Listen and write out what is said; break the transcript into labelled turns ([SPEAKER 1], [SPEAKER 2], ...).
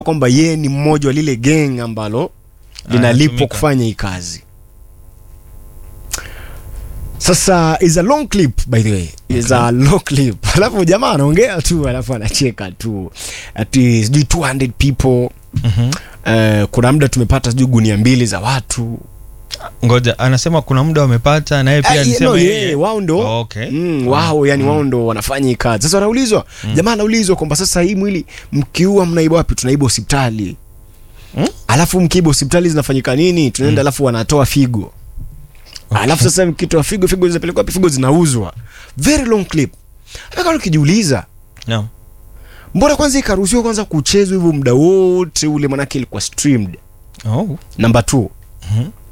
[SPEAKER 1] kwamba yeye ni mmoja wa lile gang ambalo linalipwa
[SPEAKER 2] Anatumika.
[SPEAKER 1] kufanya hii kazi sasa is a long clip by the way is a long clip alafu jamaa anaongea tu alafu anacheka tu ati sijui 200 people
[SPEAKER 2] Mhm.
[SPEAKER 1] uh, kuna muda tumepata sijui gunia mbili za watu
[SPEAKER 2] ngoja anasema kuna muda wamepata naye pia
[SPEAKER 1] Ah,
[SPEAKER 2] alisema
[SPEAKER 1] no,
[SPEAKER 2] yeye-
[SPEAKER 1] yeye, wao ndo
[SPEAKER 2] Oh, okay.
[SPEAKER 1] mm, wao yani wao ndo wanafanya hii kazi sasa wanaulizwa jamaa anaulizwa kwamba sasa hii mwili mkiua mnaiba wapi tunaiba hospitali
[SPEAKER 2] Mm?
[SPEAKER 1] alafu mkiiba hospitali zinafanyika nini tunaenda alafu wanatoa figo alafu sasa mkitoa figo figo zinapelekwa wapi figo zinauzwa very long clip akana ukijiuliza
[SPEAKER 2] Naam.
[SPEAKER 1] mbona kwanza ikaruhusiwa kwanza kuchezwa hivyo muda wote ule manake ilikuwa streamed
[SPEAKER 2] Oh.
[SPEAKER 1] number two